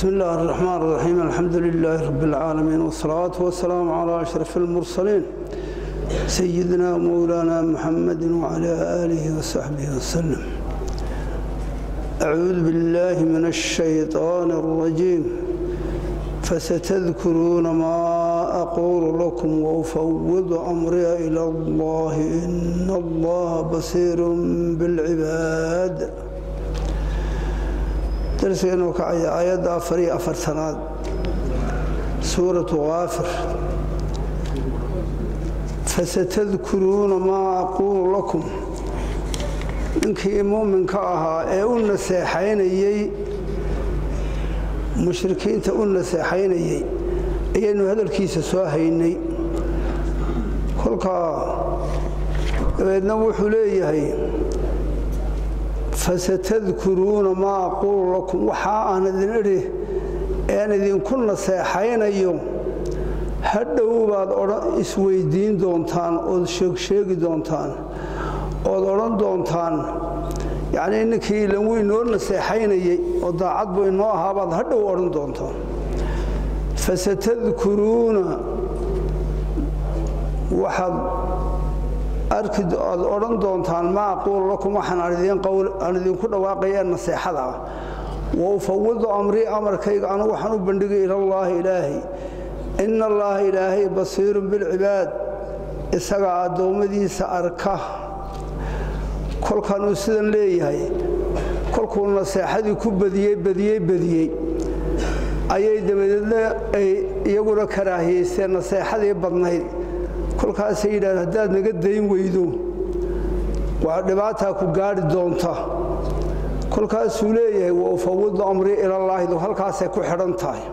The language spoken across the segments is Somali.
بسم الله الرحمن الرحيم الحمد لله رب العالمين والصلاة والسلام على أشرف المرسلين سيدنا مولانا محمد وعلى آله وصحبه وسلم أعوذ بالله من الشيطان الرجيم فستذكرون ما أقول لكم وأفوض أمري إلى الله إن الله بصير بالعباد darsigeennu kacaya aayadda afar iyo afartanaad suuratu kaafir fasatadkuruuna maa aquulu lakum ninkii muuminka ahaa ee u naseexaynayey mushrikiinta u naseexaynayey ayaynu hadalkiisa soo haynay kolkaa dabeedna wuxuu leeyahay fasatadkuruuna maa aquulu lakum waxaa aan idin idhi ean idinku naseexaynayo hadhow baad isweydiin doontaan ood sheegsheegi doontaan ood odhan doontaan yacnii ninkii ilan wuu inoo naseexaynayey oo daacad buu inoo ahaabaad hadhow odhan doontaan fasatadkuruuna waxaad aad odhan doontaan ma aquulu lakum waxaan aan idinku dhawaaqaya naseexada ah wa ufawidu amrii amarkayga anu waxaan u bandhigay ilallaahi ilaahay ina allaaha ilaahay basiirun bilcibaad isagaa addoommadiisa arka kolkanuu sidan leeyahay kolkuu naseexadii ku badiyey badiyey badiyey ayay dabadeedna ay iyaguna karaahiyeysteen naseexadii badnayd kolkaasay yidhahdeen haddaad naga dayn weydo waa dhibaataa ku gaadhi doonta kolkaasuu leeyahay wa ufawidu amrii ilallaahidu halkaasay ku xidhan tahay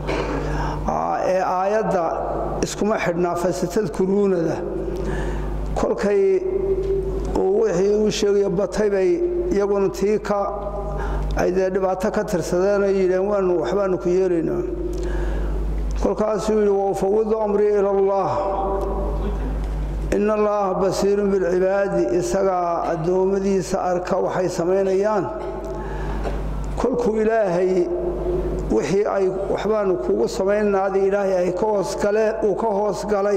ee aayadda iskuma xidhnaa fasatadkuruunada kolkay wixii uu sheegayo batay bay iyaguna tii ka ay dee dhibaato ka tirsadeen ay yidhaheen waanu waxbaanu ku yeelaynaa kolkaasuu yidhi wa ufawidu amrii ilallaah ina allaaha basiirun bilcibaadi isagaa addoommadiisa arka waxay samaynayaan kolkuu ilaahay wixii ay waxbaanu kugu samaynaadii ilaahay ay uu ka hoosgalay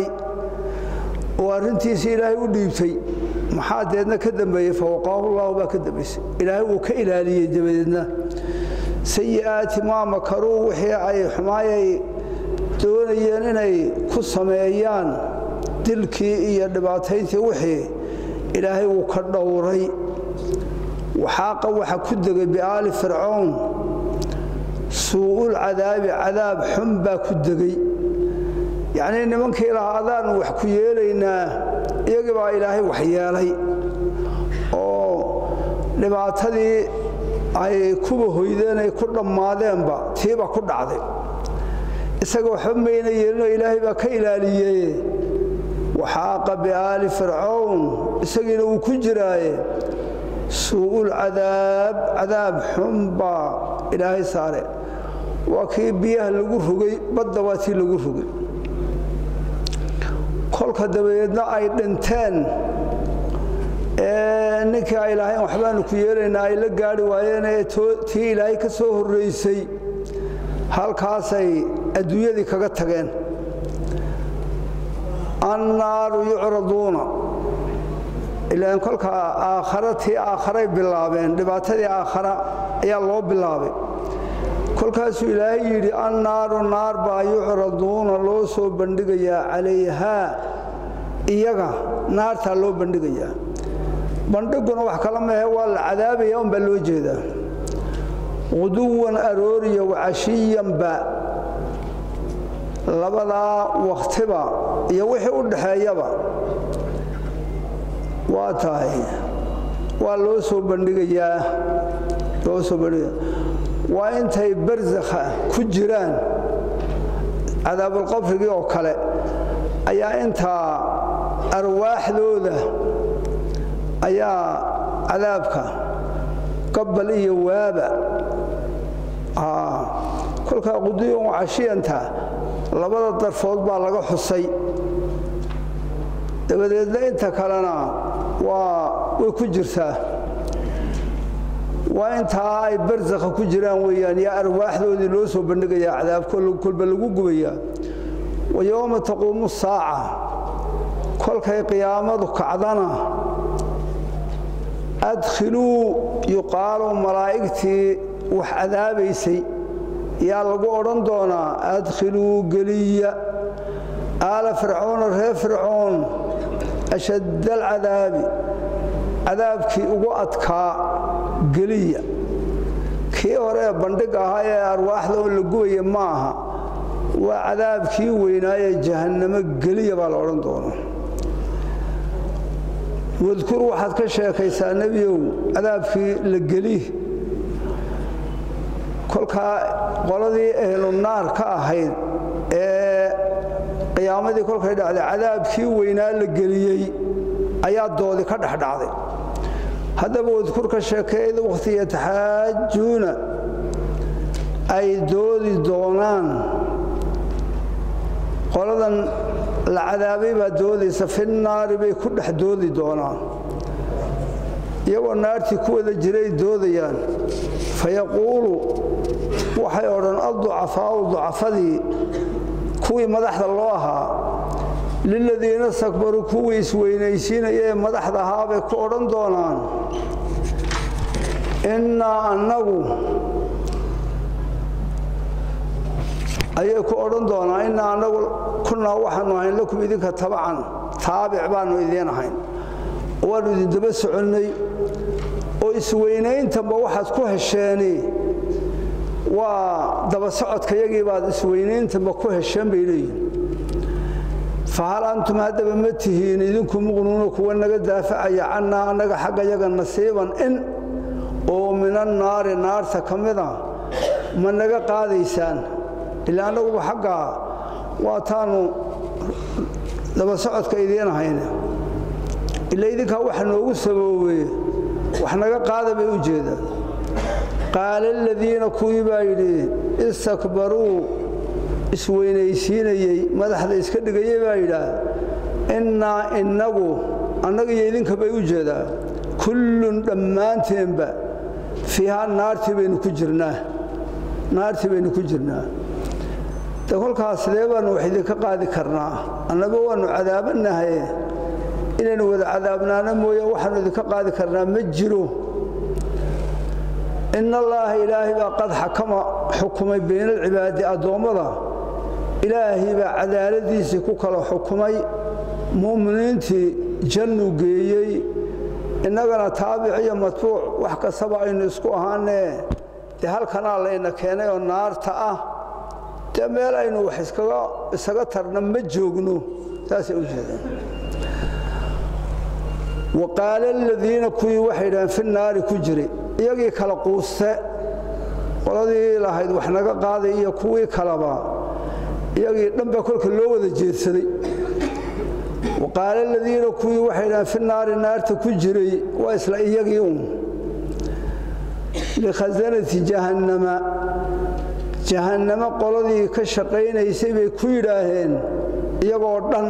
oo arrintiisii ilaahay u dhiibtay maxaa deedna ka dambeeyey fawaqaahu llaahu baa ka dambaysay ilaahay uu ka ilaaliyey dabadeedna sayi'aati maa makaruu wixii ay xumaayay doonayeen inay ku sameeyaan dilkii iyo dhibaatayntii wixii ilaahay wuu ka dhowray waxaaqa waxa ku degay biaali fircown suu'ul cadaabi cadaab xun baa ku degay yacnii nimankii lahaa adaanu wax ku yeelaynaa iyagii baa ilaahay wax yeelay oo dhibaatadii ay kuba hoydeen ay ku dhammaadeenba tiiba ku dhacday isaga waxba mayna yeelinoo ilaahay baa ka ilaaliyey waxaaqa biaali fircown isagiina wuu ku jiraaye suu'ul cadaab cadaab xun baa ilaahay saare waa kii biyaha lagu rogay badda waa tii lagu rogay kolka dabadeedna ay dhinteen ee ninkii ay lahayn waxbaanu ku yeelaynaa ay la gaari waayeen ee tii ilaahay ka soo horraysay halkaasay adduunyadii kaga tageen annaaru yucraduuna ilaan kolkaa aakhara tii aakharay bilaabeen dhibaatadii aakhara ayaa loo bilaabay kolkaasuu ilaahay yidhi annaaru naar baa yucraduuna loo soo bandhigayaa calayhaa iyaga naartaa loo bandhigayaa bandhiguna wax kala mahe waa la cadaabaya unbaa loo jeedaa quduwan arooriya wacashiyanba labadaa wakhtiba iyo wixii u dhaxeeyaba waa tahay waa loo soo bandhigayaa loo soo bandhigaya waa intay barsakha ku jiraan cadaabulqabrigii oo kale ayaa intaa arwaaxdooda ayaa cadaabka qabbal iyo waaba kolkaa quduyan wacashiyanta labada darfood baa laga xusay dabadeedna inta kalena waa way ku jirtaa waa intaa ay barsakha ku jiraan weeyaan yaa arwaaxdoodii loo soo bandhigayaa cadaab kolba lagu gubayaa wa yowma taquumu saaca kolkay qiyaamadu kacdana adkhiluu yuqaalu malaa'igtii wax cadaabaysay yaa lagu odhan doonaa adkhiluu geliya aala fircoona reer fircoon ashadda alcadaabi cadaabkii ugu adkaa geliya kii hore ee bandhig ahaa ee arwaaxda oo la gubaya ma aha waa cadaabkii weynaayee jahannamo geliya baa la odhan doonaa wadkur waxaad ka sheekaysaa nebiyow cadaabkii la geli kolkaa qoladii ehlu naar ka ahayd ee qiyaamadii kolkay dhacday cadaabkii weynaa la geliyey ayaa doodi ka dhexdhacday haddaba wadkur ka sheekeeyda wakhti yataxaajuuna ay doodi doonaan qoladan la cadaabay baa doodaysa fi naari bay ku dhex doodi doonaan iyagoo naartii ku wada jiray doodayaan fayaquulu waxay odhan adducafaau ducafadii kuwii madaxda loo ahaa liladiina stakbaruu kuwii isweynaysiinaya ee madaxda ahaa bay ku odhan doonaan innaa annagu ayay ku odhan doonaan innaa annagu kunnaa waxaanu ahayn lakum idinka tabacan taabic baannu idiin ahayn waannu idindaba soconnay oo isweynayntanba waxaad ku hesheeni waa daba socodka yagii baad isweynayntanba ku hesheen bay leeyihin fahal antum haddaba ma tihiin idinku muqnuuna kuwa naga daafacaya cannaa annaga xagga yaga nasiiban in oo mina naari naarta ka mida ma naga qaadaysaan ilaa annaguba xaggaa waataanu daba socodka idiin ahayne ila idinkaa waxa noogu saboobe wax naga qaada bay u jeedaan qaala aladiina kuwii baa yidhi istakbaruu isweynaysiinayey madaxda iska dhigayey baa yidhaah innaa innagu annaga iyo idinka bay u jeedaa kullun dhammaanteenba fiihaa naartii baynu ku jirnaa naartii baynu ku jirnaa de kolkaas sidee baannu wax idinka qaadi karnaa annaba waannu cadaabanahaye inaynu wada cadaabnaano mooyaan waxaannu idinka qaadi karnaa ma jiro in allaaha ilaahay baa qad xakama xukumay bayna alcibaadi addoommada ilaahay baa cadaaladiisii ku kala xukumay mu'miniintii jannu geeyey innagana taabic iyo matbuuc wax kastaba aynu isku ahaanee dee halkanaa layna keenay oo naarta ah dee meel aynu wax isaga tarna ma joogno saasay u jeedaan wa qaala aladiina kuwii waxay idhaheen fi naari ku jiray iyagii kala quuste qoladii lahayd wax naga qaaday iyo kuwii kaleba iyagii dhanba kolka loo wada jeedsaday wa qaala aladiina kuwii waxay idhaheen fi naari naarta ku jiray waa isla iyagii un likhasanati jahannama jahannamo qoladii ka shaqaynaysay bay ku yidhaaheen iyagoo dhan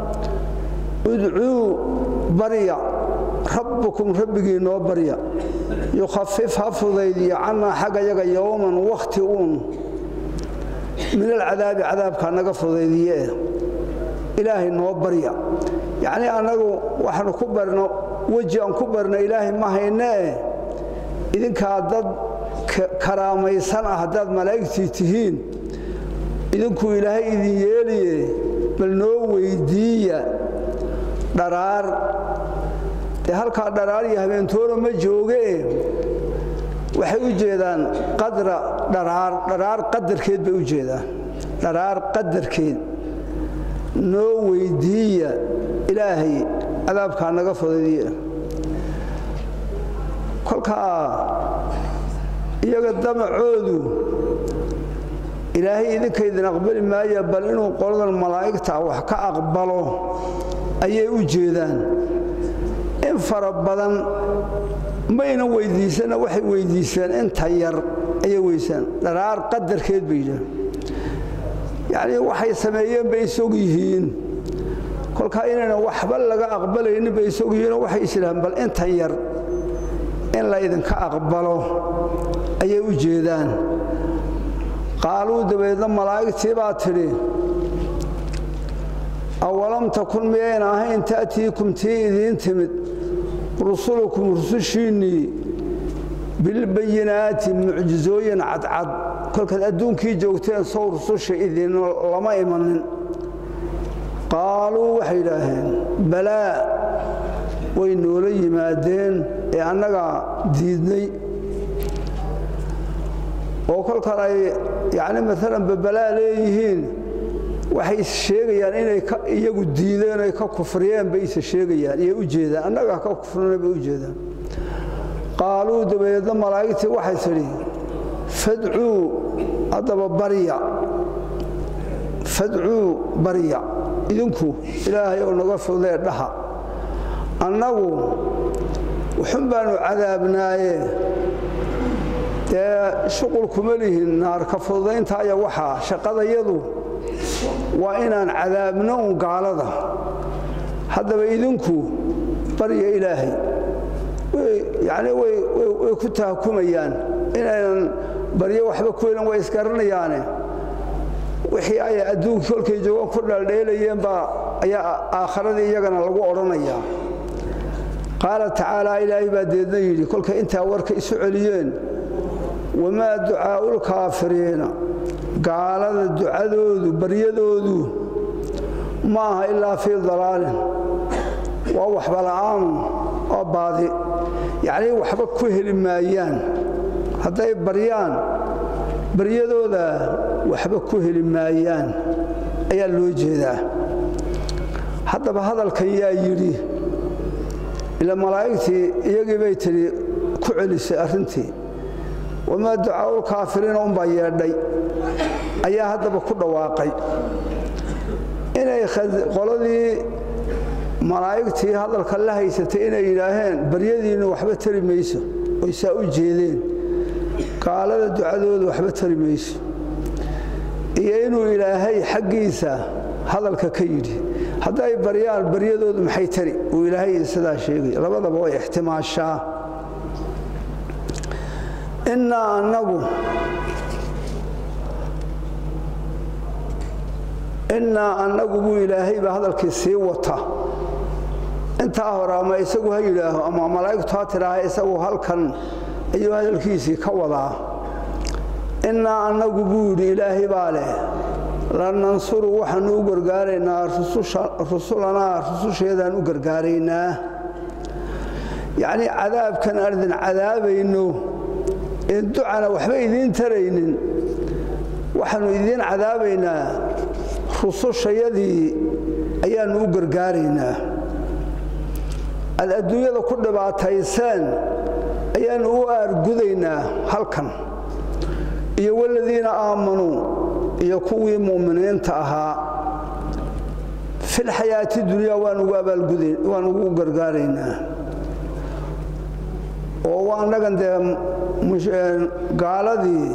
udcuu barya rabbukum rabbigii noo barya yukhafif ha fudaydiyo cannaa xagga yaga yowman wakhti uun min alcadaabi cadaabkaa naga fudaydiye ilaahay noo barya yacnii annagu waxaanu ku barno weji aan ku barno ilaahay ma haynee idinkaa dad karaamaysan ah haddaad malaa'igtii tihiin idinkuu ilaahay idin yeeliye bal noo weyddiiya dharaar dee halkaa dharaar iyo habeentoona ma joogee waxay u jeedaan qadra dharaar dharaar qadarkeed bay u jeedaan dharaar qadarkeed noo weyddiiya ilaahay cadaabkaa naga fudaydiya kolkaa iyaga damacoodu ilaahay idinka idin aqbali maaya bal inuu qoladan malaa'igta wax ka aqbalo ayay u jeedaan in fara badan mayna weyddiisana waxay weyddiiseen inta yar ayay weysaan dharaar qadarkeed bay yidhahan yacnii waxay sameeyeen bay isog yihiin kolkaa inayna waxba laga aqbalaynin bay isog yihiinoo waxay isdhahaan bal intan yar in laydinka aqbalo ayay u jeedaan qaaluu dabeedna malaa'igtii baa tidhi awalam takun miyayn ahayn ta'tiikum tii idiin timid rusulukum rusushiinnii bilbayinaati mucjizooyin cadcad kolkaad adduunkii joogteen sow rususha idin lama imanin qaaluu waxay yidhaaheen balaa way noola yimaadeen ee annagaa diidnay oo kolkan ay yacni maalan babalaa leeyihiin waxay sheegayaan inay iyagu diideen ay ka kufriyeen bay isa sheegayaan iyay u jeedaan annagaa ka kufrina bay u jeedaan qaaluu dabeedna malaa'igtii waxay tidhi fadcuu haddaba barya fadcuu barya idinku ilaahay oo naga fudee dhaha annagu wuxun baanu cadaabnaaye dee shuqul kuma lihin naarka fududayntaaya waxaa shaqadayadu waa inaan cadaabno un gaalada haddaba idinku barya ilaahay yacni way ku tahakumayaan inaynan baryo waxba ku helin way isgaranayaane wixii ay adduunkii kolkay joogaan ku dhaldheelayeen baa ayaa aakharadii iyagana lagu odhanayaa qaala tacaalaa ilaahay baa deedna yidhi kolkay intaa warka isu celiyeen wamaa ducaa'u lkaafiriina gaalada ducadoodu baryadoodu ma aha ilaa fii dalaalin waa waxba la'aanu oo baadi yacnii waxba ku heli maayaan hadday baryaan baryadooda waxba ku heli maayaan ayaa loo jeedaa haddaba hadalkan yaa yidhi ila malaa'igtii iyagii bay tidhi ku celisay arrintii wamaa ducaa'u lkaafiriina unbaa yeedhay ayaa haddaba ku dhawaaqay inay qoladii malaa'igtii hadalka la haysatay inay yidhaaheen baryadiinnu waxba tari mayso oy saa u jeedeen gaalada ducadooda waxba tari mayso iyo inuu ilaahay xaggiisa hadalka ka yidhi hadday baryaan baryadoodu maxay tari uu ilaahay sidaa sheegay labadaba way ixtimaashaa innaa annagu innaa annagu buu ilaahay baa hadalkii sii wata intaa hore ama isagu ha yidhaaho ama malaa'igtu ha tidhaaha isagu halkan ayuu hadalkiisii ka wadaa innaa annagu buu yidhi ilaahay baa leh lanansuru waxaanu u gargaaraynaa rusulanaa rususheedaan u gargaaraynaa yacnii cadaabkan aan idin cadaabayno in ducana waxba idiin taraynin waxaannu idiin cadaabaynaa rusushayadii ayaannu u gargaaraynaa aad adduunyada ku dhibaatayseen ayaannu u aargudaynaa halkan iyo waladiina aamanuu iyo kuwii mu'miniinta ahaa filxayaati dunyaa waan ugu gargaaraynaa oo annagan dee gaaladii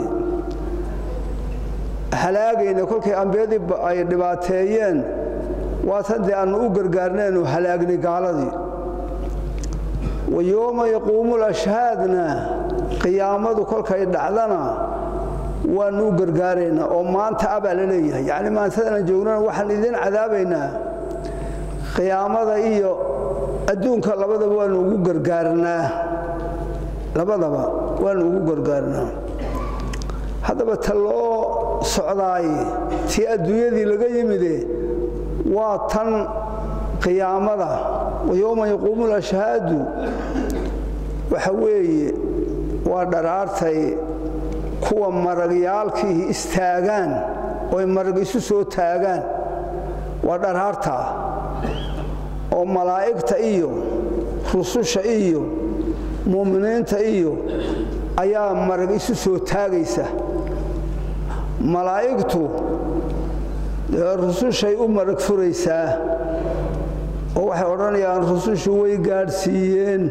halaagayna kolkay ambiyadii ay dhibaateeyeen waatan dee aannu u gargaarnaynu halaagnay gaaladii wa yooma yaquumu lashhaadna qiyaamadu kolkay dhacdana waannu u gargaaraynaa oo maanta abaa la leeyahay yacni maantadana joognana waxaan idiin cadaabaynaa qiyaamada iyo adduunka labadaba waannu ugu gargaarnaa labadaba waannu ugu gargaarnaa haddaba ta loo socdaay tii adduunyadii laga yimide waa tan qiyaamada wa yowma yaquumu lashhaadu waxa weeye waa dharaartay kuwa maragyaalkiihi istaagaan oy marag isu soo taagaan waa dharaartaa oo malaa'igta iyo rususha iyo mu'miniinta iyo ayaa marag isu soo taagaysa malaa'igtu rusushay u marag furaysaa oo waxay odhanayaan rusushu way gaadhsiiyeen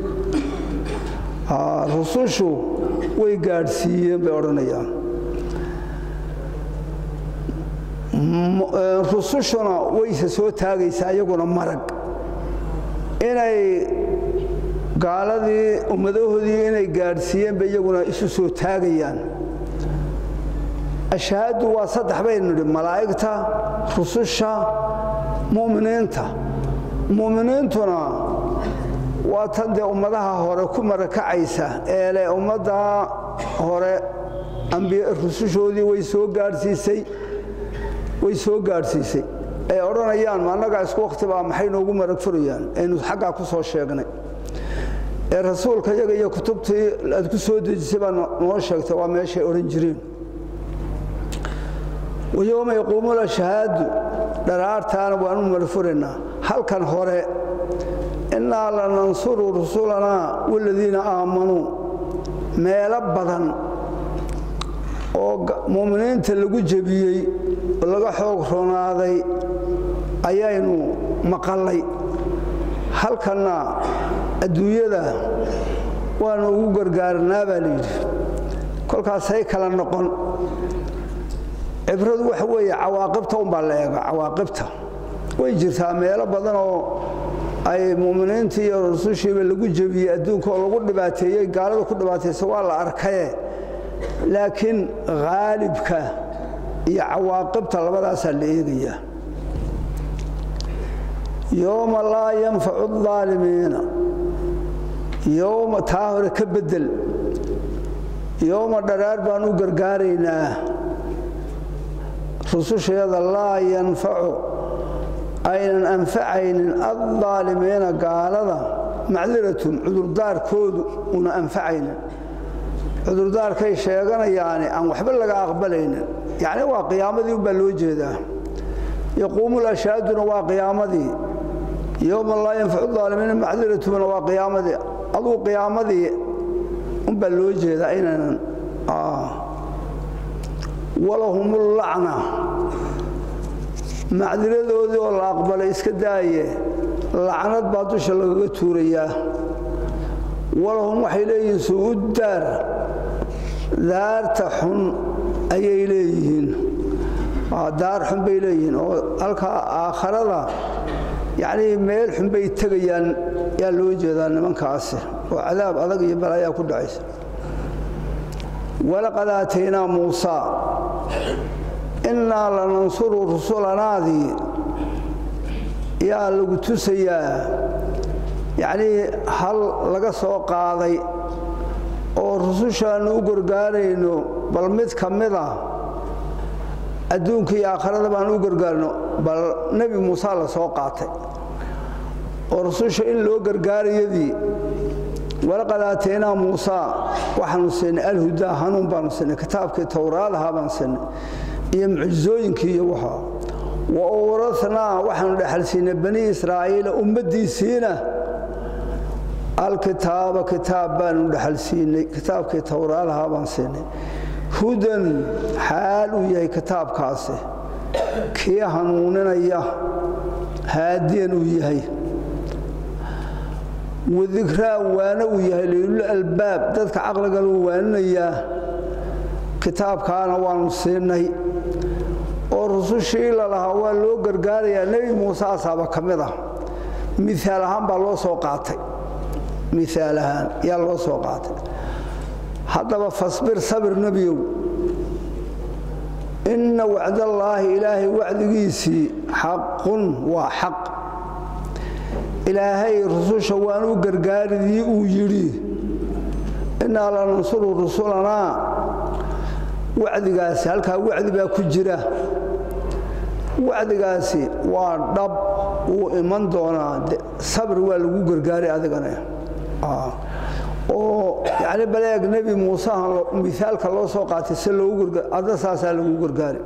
rusushu way gaadhsiiyeen bay odhanayaan rusushuna wayse soo taagaysaa iyaguna marag inay gaaladii ummadahoodii inay gaadhsiiyeenba iyaguna isu soo taagayaan ashahaadu waa saddex baynu nidhi malaa'igta rususha mu'miniinta mu'miniintuna waa tan dee ummadaha hore ku marakacaysa ee leh ummadda hore rusushoodii way soo gaadhsiisay way soo gaadhsiisay ay odhanayaan ma annagaa isku wakhti baa maxay noogu marag furayaan aynu xaggaa ku soo sheegnay ee rasuulka iyaga iyo kutubtii aad ku soo dejisay baa noo sheegtay waa meeshay odhan jireen wayowma yaquumu lashahaadu dharaartaana waanu marfuraynaa halkan hore innaa lanansuru rusulanaa waladiina aamanuu meelo badan oo mu'miniinta lagu jebiyey oo laga xoog roonaaday ayaynu maqallay halkanna adduunyada waanu ugu gargaaranaa baa layidhi kolkaasay kala noqon cibradu waxa weeye cawaaqibta unbaa la eega cawaaqibta way jirtaa meelo badan oo ay mu'miniintii iyo rusushiiba lagu jebiyey adduunka oo lagu dhibaateeyey gaalada ku dhibaataysa waa la arkaye laakiin khaalibka iyo cawaaqibta labadaasaa la eegayaa yowma laa yanfacu aalimiina yowma taa hore ka bedel yowma dharaar baan u gargaaraynaa rususheeda laa yanfacu aynan anfacaynin aaalimiina gaalada macdiratun cudurdaarkoodu una anfacaynin cudurdaarkay sheeganayaani aan waxba laga aqbalaynin yacni waa qiyaamadii unbaa loo jeedaa yaquumu lashaaduna waa qiyaamadii yowma laa yanfacu aalimiina macdiratuna waa qiyaamadii aduu qiyaamadii unbaa loo jeedaa inaynan walahumulacna macdiradoodii oo la aqbalay iska daaye lacnad baa dusha lagaga tuurayaa walahum waxay leeyihiin suu'uddaar daarta xun ayay leeyihiin daar xun bay leeyihiin oo halkaa aakharada yacnii meel xun bay tegayaan yaa loo jeedaa nimankaasi oo cadaab adag iyo bal ayaa ku dhacaysa walaqad aataynaa muusaa innaa lanansuru rusulanaadii yaa lagu tusayaa yacnii hal laga soo qaaday oo rusushaannu u gargaarayno bal mid ka mid a adduunka iyo aakharada baanu u gargaarno bal nebi muuse la soo qaatay oo rususha in loo gargaarayadii walaqad aataynaa muusaa waxaanu siinay alhudaa hanuun baanu siinay kitaabkii towraadaha baan siinay iyo mucjizooyinkii iyo waxa wa urathnaa waxaanu dhexal siinay bani israa'iila ummaddiisiina alkitaaba kitaab baanu dhexal siinay kitaabkii towraadaha baan siinay hudan xaal uu yahay kitaabkaasi kii hanuuninaya haadiyan uu yahay wadikraa waana uu yahay liilul albaab dadka caqliga luu waaninayaa kitaabkaana waanu siinay oo rusushii lalahaa waa loo gargaarayaa nebi muuse asaaba ka mid ah miaal ahaan baa loo soo qaatay miaal ahaan yaa loo soo qaatay haddaba fasbir sabir nebiyow inna wacdallaahi ilaahay wacdigiisii xaqun waa xaq ilaahay rususha waan u gargaaridii uu yidhi innaa lanansuru rusulanaa wacdigaasi halkaa wacdi baa ku jira wacdigaasi waa dhab wuu iman doonaa sabri waa lagu gargaari adigana oo yani baleeg nebi muuseha miaalka loo soo qaatay si loogu adda saasaa lagu gargaari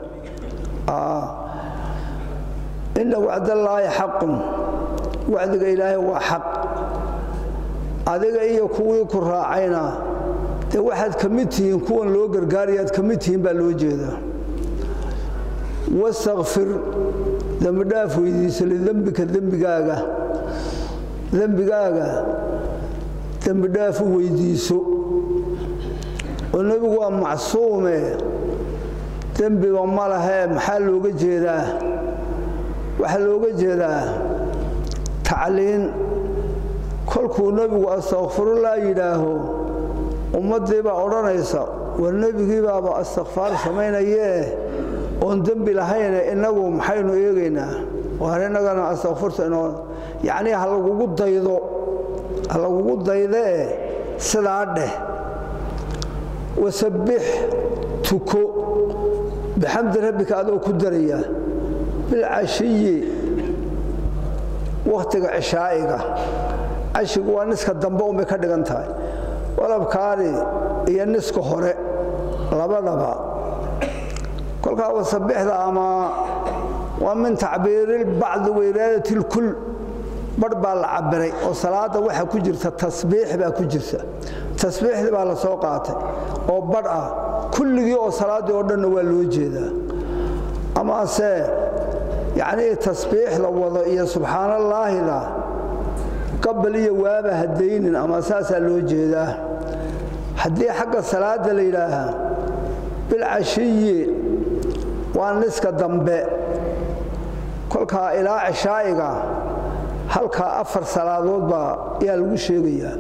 inna wacdallaahi xaqun wacdiga ilaahay waa xaq adiga iyo kuwii ku raacayna dee waxaad ka mid tihiin kuwan loo gargaarayaad ka mid tihiin baa loo jeedaa wastakfir dembidhaaf weydiiso lidembika dembigaaga dembigaaga dembidhaaf u weydiiso oo nebigu waa macsuume dembiba ma lahee maxaa looga jeedaa waxaa looga jeedaa tacliin kolkuu nebigu astakfirullah yidhaaho ummaddii baa odhanaysa war nebigii baaba astikfaar samaynayee oon dembi lahayne innagu maxaynu eegaynaa waar innagana astakfirta inoo yacnii ha lagugu daydo ha lagugu daydee sidaa dheh wasabbix tuko bixamdi rabbika adoo ku daraya bilcashiyi wakhtiga cishaa'iga cashigu waa niska dambe unbay ka dhigan tahay walabkaani iyo niska hore labadaba kolkaa wasabixda ama waa min tacbiirilbacdi wairaadati lkul barh baa la cabiray oo salaada waxa ku jirta tasbiix baa ku jirta tasbiixdii baa la soo qaatay oo badh ah kulligii oo salaaddii oo dhanna waa loo jeedaa amase yacnii tasbiix la wado iyo subxaanallaahida qabal iyo waaba hadaynin ama saasaa loo jeedaa haddii xagga salaada la yidhaahaa bilcashiyi waa niska dambe kolkaa ilaa cishaa'iga halkaa afar salaadood baa ayaa lagu sheegayaa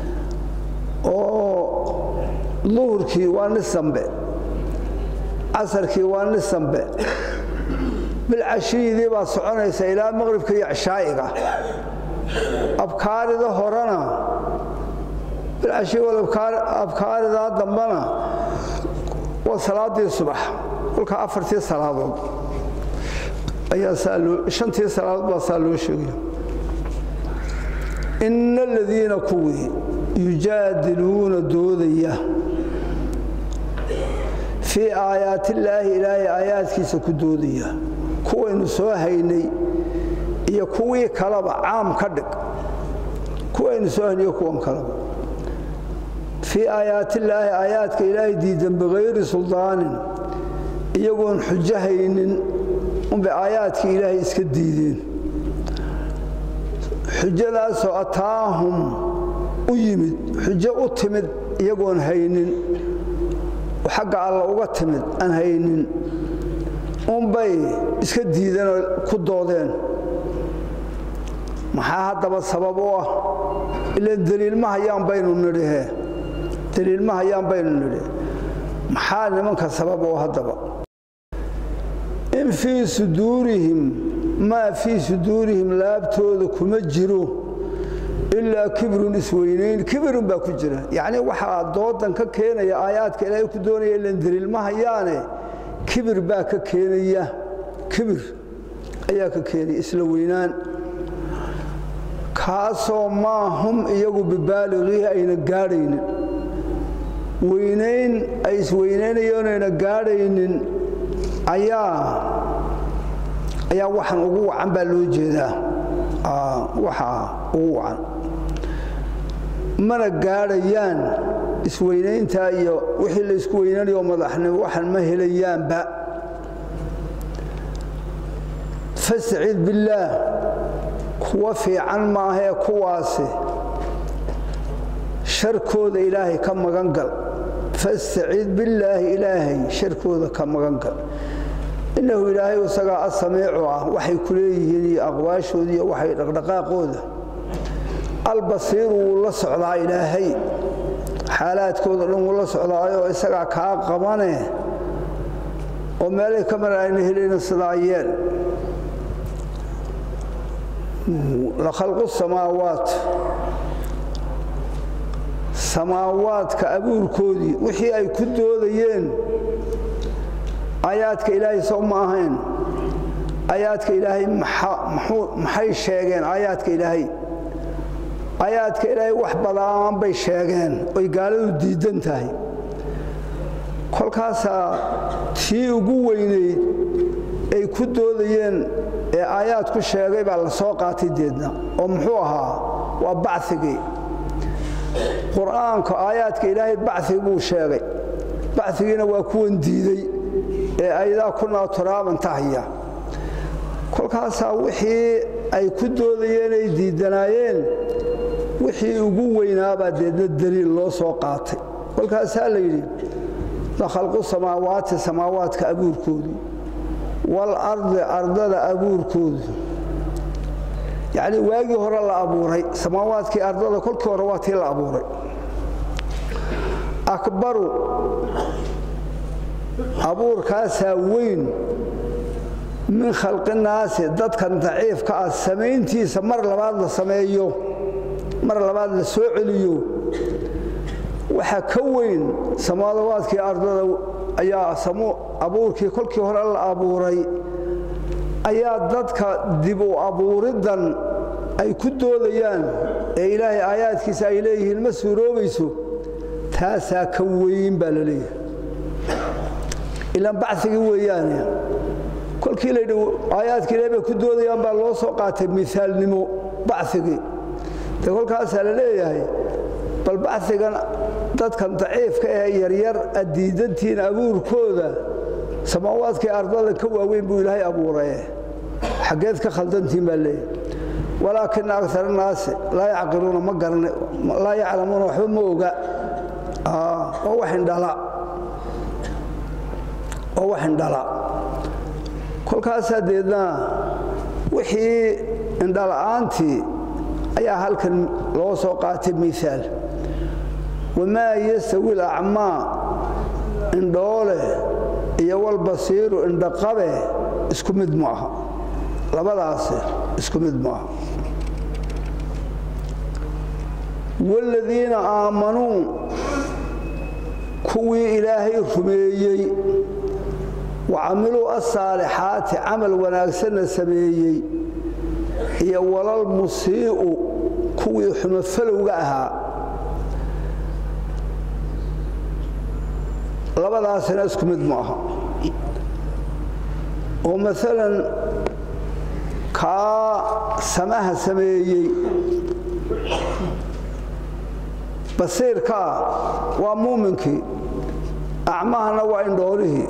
oo duhurkii waa nis dambe casarkii waa nis dambe bilcashiyidii baa soconaysa ilaa maqribka iyo cishaa'iga abkaarida horena bilcashiabkaaridaa dambena waa salaadii subax kolkaa afartii salaadood ayaa shantii salaadood baa saa loo sheegaya ina aladiina kuwii yujaadiluuna doodaya fii aayaatillaahi ilaahay aayaadkiisa ku doodaya kuwaynu soo haynay iyo kuwii kaleba caam ka dhig kuwaynu soo haynay iyo kuwan kaleba fii aayaatillaahi aayaadka ilaahay diidan bikayri suldaanin iyagoon xujo haynin unbay aayaadkii ilaahay iska diideen xujadaasoo ataahum u yimid xujo u timid iyagoon haynin xagga alla uga timid aan haynin unbay iska diideenoo ku doodeen maxaa haddaba sabab u ah ilaan daliil ma hayaan baynu nidhihe daliil ma hayaan baynu nidhi maxaa nimanka sabab u haddaba in fii suduurihim maa fii suduurihim laabtooda kuma jiro ilaa kibrun isweynayn kibirun baa ku jira yacnii waxaa doodan ka keenaya aayaadka ilaahay ku doonaya ilan daliil ma hayaane kibir baa ka keenaya kibir ayaa ka keenaya isla weynaan kaasoo maa hum iyagu bibaaliqiihi ayna gaadhaynin weynayn ay isweynaynayonayna gaadhaynin ayaa ayaa waxan ugu wacan baa loo jeedaa waxaa ugu wacan mana gaadhayaan isweynayntaa iyo wixii la isku weynanayo madaxnimo waxan ma helayaanba fastacid billaah kuwa fiican maahee kuwaasi sharkooda ilaahay ka magan gal fastacid billaahi ilaahay sharkooda ka magan gal innahu ilaahay isagaa asamiicu ah waxay ku leeyihiin iyo aqwaashooda iyo waxay dhaqdhaqaaqooda albasiiru wuu la socdaa ilaahay xaalaadkooda dhan wuu la socdaayoo isagaa kaa qabane oo meelay ka mar ayna helayna sidaa yeel lakhalqu samaawaat samaawaadka abuurkoodii wixii ay ku doodayeen aayaadka ilaahay soo ma ahayn aayaadka ilaahay maxay sheegeen aayaadka ilaahay aayaadka ilaahay wax badaan bay sheegeen oy gaaladu diidan tahay kolkaasaa tii ugu weynayd ay ku doodayeen ee aayaad ku sheegay baa la soo qaatay deedna oo muxuu ahaa waa bacigii qur-aanka aayaadka ilaahay bacigi buu sheegay bacigiina waa kuwan diiday ee aydaa kunaa turaaban tahaya kolkaasaa wixii ay ku doodayeen ay diidanaayeen wixii ugu weynaabaa deedna daliil loo soo qaatay kolkaasaa la yidhi la khalqu samaawaati samaawaadka abuurkoodu walardi ardada abuurkoodu yacnii waagii hore la abuuray samaawaadkii ardada kolkii hore waa tii la abuuray akbaru abuurkaasaa weyn min khalqinaasi dadkan daciifka ah samayntiisa mar labaad la sameeyo mar labaad la soo celiyo waxaa ka weyn samaawaadkii ardada ayaa abuurkii kolkii hore la abuuray ayaa dadka dib u abuuriddan ay ku doodayaan ee ilaahay aayaadkiisa ay leeyihiin ma suuroobayso taasaa ka weyn baa la leeyahay ilaan bacigii weeyaane kolkii laydhi aayaadka ilahay bay ku doodayaan baa loo soo qaatay miaalnimo bacigii de kolkaasaa la leeyahay bal bacigan dadkan daciifka ee yaryar addiidantiin abuurkooda samaawaadkii ardada ka waaweyn buu ilaahay abuuraye xaggeed ka khaldantiin baa leeyahay walaakina agar naasi laa yacqiluuna ma garan laa yaclamuuna waxba ma oga oo wax indhala oo wax indhala kolkaasaa deedna wixii indhala'aantii ayaa halkan loo soo qaatay miaal wamaa yastawi alacmaa indhoole iyo walbasiiru indhaqabe isku mid ma aha labadaasi isku mid ma aha waaladiina aamanuu kuwii ilaahay rumeeyey wa camiluu asaalixaati camal wanaagsanna sameeyey iyo walal musii'u kuwii xumofalowga ahaa labadaasina isku mid ma aha oo maalan kaa samaha sameeyey basiirkaa waa muuminkii acmahana waa indhoolihii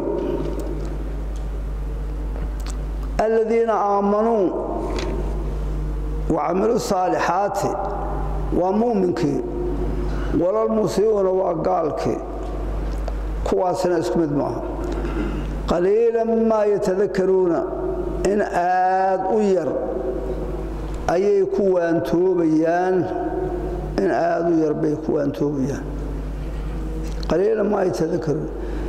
aladiina aamanuu wa camiluu saalixaati waa muuminkii walal musii'una waa gaalkii kuwaasina isku mid maaha qaliilan maa yatadakaruuna in aad u yar ayay ku waantoobayaan in aad u yar bay ku waantoobayaan qaliilan maa yatadakaruuna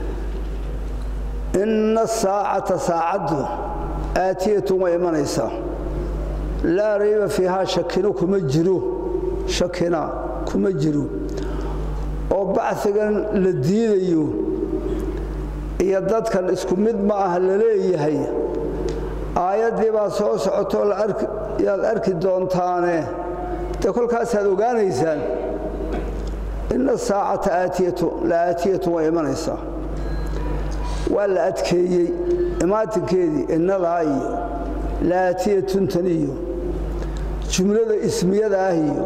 inna asaacata saacaddu aatiyatun way imanaysaa laa rayba fiihaa shakino kuma jiro shakina kuma jiro oo bacigan la diidayo iyo dadkan isku mid ma ah la leeyahay aayaddii baa soo socotoo yaad arki doontaane dee kolkaasaad ogaanaysaan inna saacata aatiyatu la aatiyatu way imanaysaa waa la adkeeyey imaatinkeedii innadaa iyo la aatiyatuntan iyo jumlada ismiyada ah iyo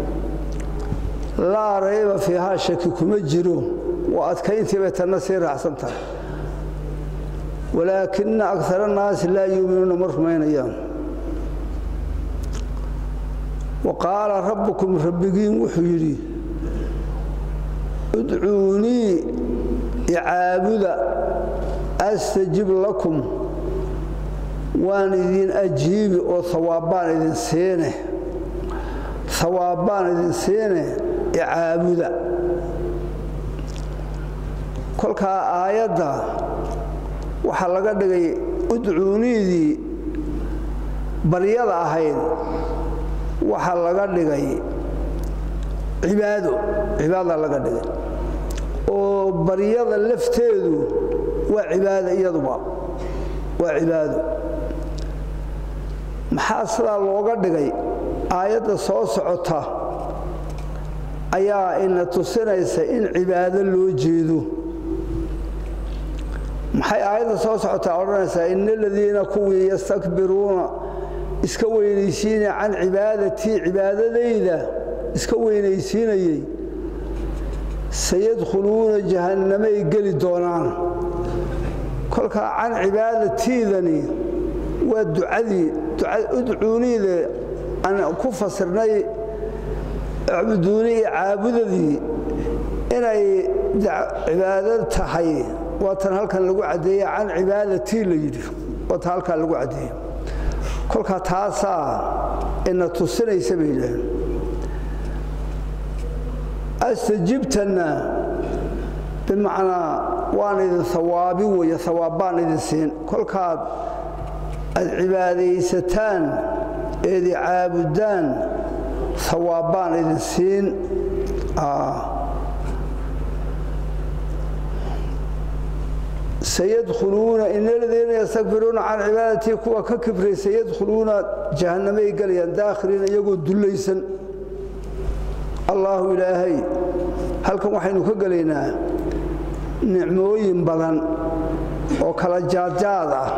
laa rayba fiihaa shaki kuma jiro waa adkayntii bay tanna sii raacsan tahay walaakina agar annaasi laa yuuminuuna ma rumaynayaan wa qaala rabbukum rabbigiin wuxuu yidhi udcuunii icaabuda astajib lakum waan idin ajiibi oo hawaabbaan idin siine hawaabbaan idin siine icaabuda kolkaa aayadda waxaa laga dhigay udcuuniidii baryada ahayd waxaa laga dhigay cibaado cibaada laga dhigay oo baryada lafteedu waa cibaado iyaduba waa cibaado maxaa sidaa looga dhigay aayadda soo socota ayaa ina tusinaysa in cibaado loo jeedo maxay aayadda soo socotaa odhanaysaa ina aladiina kuwii yastakbiruuna iska weynaysiinaya can cibaadatii cibaadadayda iska weynaysiinayey sayadkhuluuna jahannamay geli doonaan kolkaa can cibaadatiidani waa ducadii udcuuniida aan ku fasirnay acbuduuni iyo caabudadii inay cibaado tahay waatan halkan lagu caddeeye can cibaadatii la yidhi waatan halkan lagu caddeeye kolkaa taasaa ina tusinaysa bay yidhaaheen astajibtanna bimacnaa waan idin hawaabin weeye hawaab baan idin siin kolkaad aad cibaadaysataan eedi caabudaan hawaab baan idin siin sayadkhuluuna in aladiina yastakbiruuna can cibaadatii kuwa ka kibray sayadkhuluuna jahannamay gelayaan daakhiliina iyagoo dullaysan allaahu ilaahay halkan waxaynu ka gelaynaa nicmooyin badan oo kala jaadjaad ah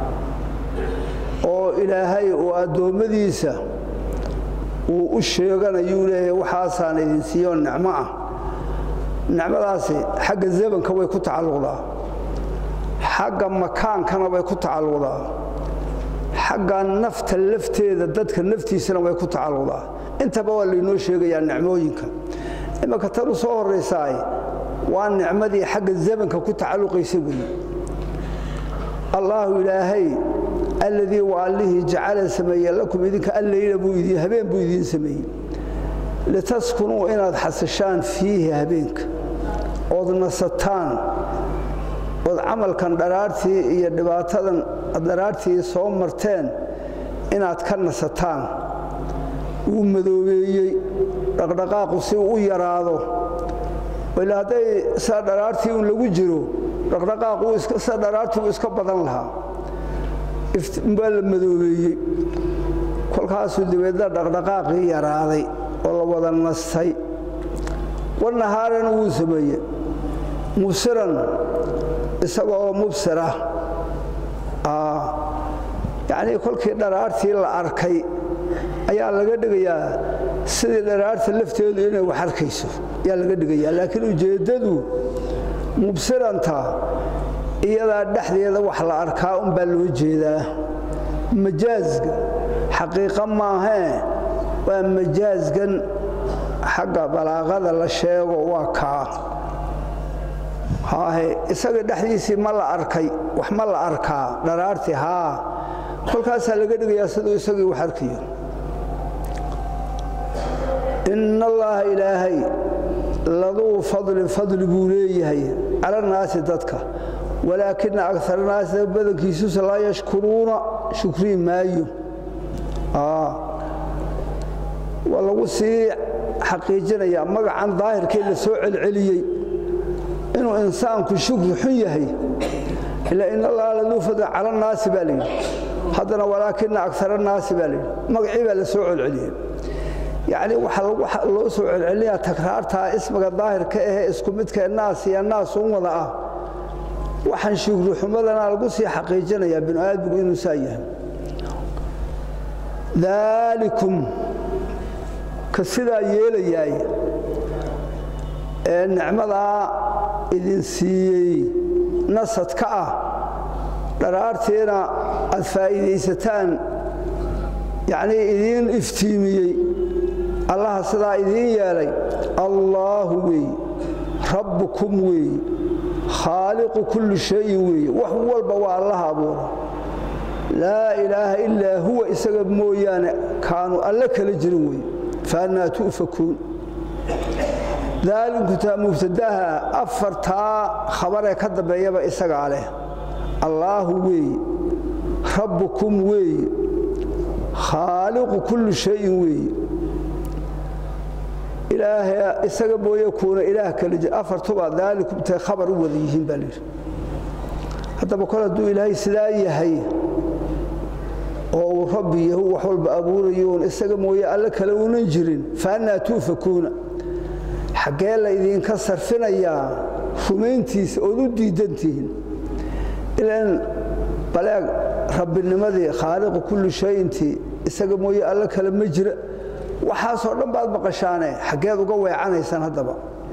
oo ilaahay oo addoommadiisa uu u sheeganayuu leeyahay waxaasaan idin siiyo nicmo ah nicmadaasi xagga zamanka way ku tacalluqdaa xagga makaankana way ku tacalluqdaa xagga nafta lafteeda dadka naftiisana way ku tacalluqdaa intaba waa laynoo sheegayaa nicmooyinka imanka tan u soo horraysaay waa nicmadii xagga zamanka ku tacalluqaysa weeye allaahu ilaahay alladii waa allihii jacala sameeye lakum idinka alleyla buu idin habeen buu idiin sameeyey litaskunuu inaad xasishaan fiihi habeenka ood nasataan ood camalkan dharaartii iyo dhibaatadan dharaartii soo marteen inaad ka nasataan wuu madoobeeyey dhaqdhaqaaqu si uu u yaraado ila hadday saa dharaartii un lagu jiro dhaqdhaqaaqu sa dharaartii uu iska badan lahaa baa la madoobeeyey kolkaasuu dabeedna dhaqdhaqaaqii yaraaday oo la wada nastay wanahaarana wuu sameeye mubsiran isagoo mubsir ah yacnii kolkii dharaartii la arkay ayaa laga dhigayaa sidii dharaarta lafteedu inay wax arkayso ayaa laga dhigayaa laakiin ujeeddadu mubsiranta iyadaa dhexdeeda wax la arkaa unbaa loo jeedaa majaasga xaqiiqa maahee waa majaasgan xagga balaaqada la sheego waa kaa haahe isaga dhexdiisii ma la arkay wax ma la arkaa dharaartii haa kolkaasaa laga dhigayaa siduu isagii wax arkayo in allaha ilaahay laduu fadlin fadli buu leeyahay cala naasi dadka walaakina agar naasi badankiisusa laa yashkuruuna shukrii maayo waa lagu sii xaqiijinayaa magacan daahirkee la soo celceliyey inuu insaanku shukri xun yahay ila in allaha laduu fadlin cala naasi baa layidhi haddana walaakina agar naasi baa layidhi magacii baa la soo celceliyey yacni waxaa loo soo celcelinayaa takraartaa ismiga daahirka ahee isku midkae naas iyo naas un wada ah waxaan shugruxumadana lagu sii xaqiijinayaa binu aadmigu inuu saa yahay daalikum ka sidaa yeelayaay ee nicmadaa idin siiyey nasadka ah dharaartiina aad faa'iidaysataan yacnii idiin iftiimiyey allaha sidaa idiin yeelay allaahu weeye rabbukum weeye khaaliqu kulli shayin weeye wax walba waa allaha abuura laa ilaaha ilaa huwa isaga mooyaane kaanu alle kala jirin weeye faannaa tu'fakuun daalinkutaa mubtadaha afartaa khabaree ka dambeeyaba isagaa leh allaahu weeye rabbukum weeye khaaliqu kulli shayin weeye ilaaha isaga mooye kuuna ilaah kala jir afartuba daalikum tay khabar u wada yihiin baa layidhi haddaba kol hadduu ilaahay sidaa yahay oo uu rabbi yahu wax walba abuurayoon isaga mooye alle kale uunan jirin faannaa tuufakuuna xaggee la idinka sarfinayaa rumayntiisa ood u diidantihiin ilan baleeg rabbinimadii khaaliqu kulli shayintii isaga mooye alle kale ma jira waxaasoo dhan baad maqashaane xaggeed uga weecanaysaan haddaba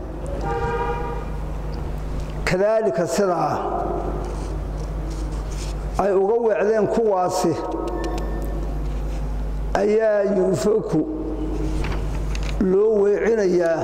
kadaalika sidaa ay uga weecdeen kuwaasi ayaa yuufaku loo weecinayaa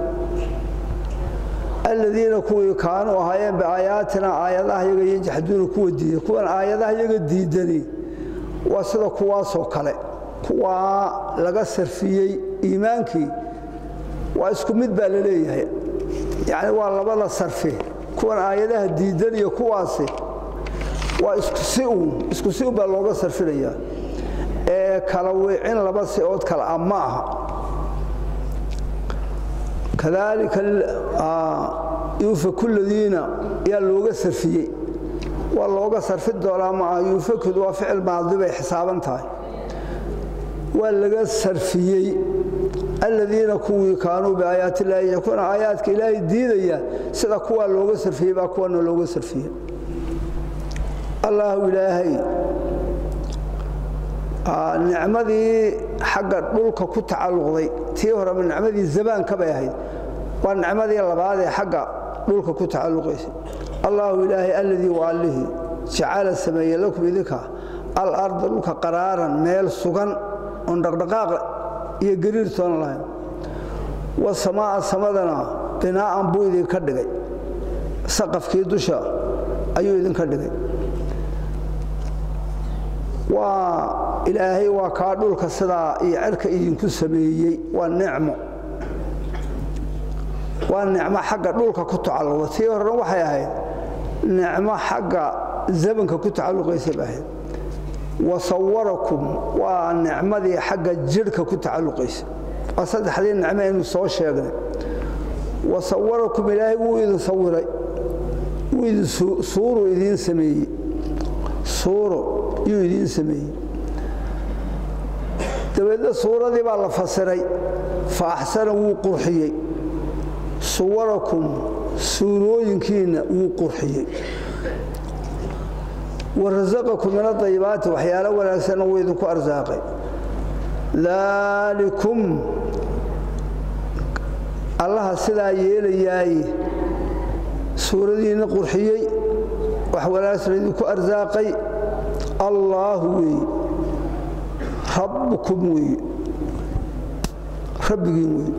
aladiina kuwii kaanuu ahaayeen biaayaatina aayadaha yaga yajxaduuna kuwa diidan kuwan aayadaha yaga diidani waa sida kuwaasoo kale kuwaa laga sarfiyey iimaankii waa isku mid baa la leeyahay yacni waa labada sarfi kuwan aayadaha diidan iyo kuwaasi waa isku si uun isku si un baa looga sarfinayaa ee kala wiicin laba si-ood kale ah ma aha kadaalika yuufaku ladiina yaa looga sarfiyey waa looga sarfi doonaa ma aha yuufakud waa ficil maadi bay xisaaban tahay waa laga sarfiyey aladiina kuwii kaanuu biaayaati illaahi yakuuna aayaadka ilaahay diidaya sida kuwaa looga sarfiyey baa kuwana looga sarfiyey allahu ilaahay nicmadii xagga dhulka ku tacalluqday tii horeba nicmadii zamaanka bay ahayd waa nicmadii labaad ee xagga dhulka ku tacalluqaysay allahu ilaahay alladii waa allihii jacala sameeye lakum idinka alarda dhulka qaraaran meel sugan oon dhaqdhaqaaq iyo gariirtoona lahayn wasamaa'a samadana binaa'an buu idinka dhigay saqafkii dusha ayuu idinka dhigay waa ilaahay waa kaa dhulka sidaa iyo cerka idinku sameeyey waa nicmo waa nicmo xagga dhulka ku tacalluqda tii horena waxay ahayd nicmo xagga zamanka ku tacalluqaysa bay ahayd wasawarakum waa nicmadii xagga jidhka ku tacalluqaysa waa saddexdii nicmo aynu soo sheegnay wasawarakum ilaahay wuu idin sawiray wuu idin suuru idiin sameeyey suuro yuu idiin sameeyey dabeedna suuradii baa la fasiray fa axsana wuu qurxiyey suwarakum suurooyinkiinna wuu qurxiyey warasaqakum min adayibaati waxyaalo wanaagsanna wuu idinku arsaaqay daalikum allaha sidaa yeelayaaye suuradiinna qurxiyey wax wanaagsan idinku arsaaqay allaahu weeye rabbukum weeye rabbigiin weeye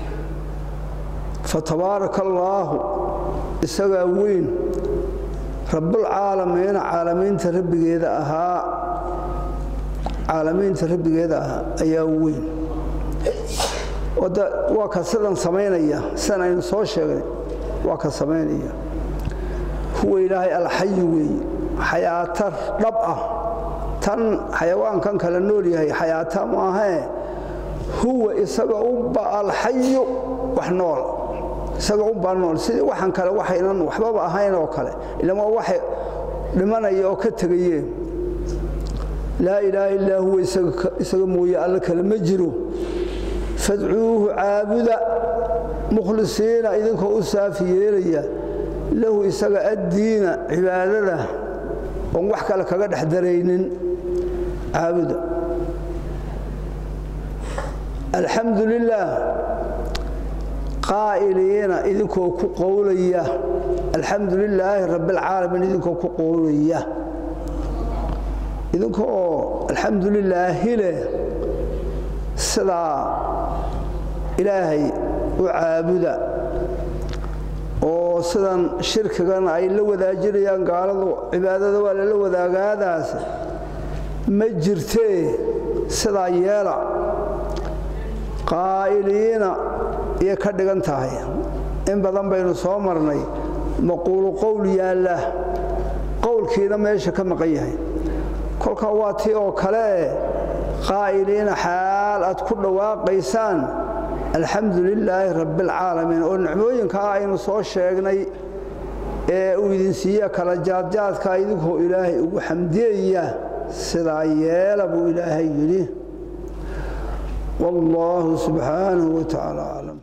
fatabaaraka allaahu isagaa weyn rabbulcaalamiina caalamiinta rabbigeeda ahaa caalamiinta rabbigeeda ahaa ayaa weyn waa ka sidan samaynaya sidan aynu soo sheegnay waa ka samaynaya huwa ilaahay alxayi weeye xayaatar dhab ah tan xayawaankan kala nool yahay xayaata maahee huwa isaga unba alxayu wax nool isaga unbaa nool sidii waxan kale waxaynan waxbaba ahayn oo kale ilan waa waxay dhimanaya oo ka tegayeen laa ilaaha illaa huwa isaga mooye alle kale ma jiro fadcuuhu caabuda mukhlisiina idinkoo u saafi yeelaya lahu isaga addiina cibaadada oon wax kale kaga dhex daraynin caabuda alxamdu lilaah qaa'iliina idinkoo ku qowlaya alxamdu lilaahi rabbialcaalamiin idinkoo ku qowlaya idinkoo alxamdu lilaahi leh sidaa ilaahay u caabuda oo sidan shirkigan ay la wadaajinayaan gaaladu cibaadada waa lala wadaagaadaas ma jirtee sidaa yeela qaa'iliina iyo ka dhigan tahay in badan baynu soo marnay maquulu qowl yaalla qowlkiina meesha ka maqan yahay kolkaa waa tii oo kale qaa'iliina xaal aad ku dhawaaqaysaan alxamdu lilaahi rabbialcaalamiin oo nicmooyinkaa aynu soo sheegnay ee uu idin siiya kala jaadjaadkaa idinkoo ilaahay ugu xamdiyaya sidaa yeela buu ilaahay yidhi wallaahu subxaanahu wa tacaala aclam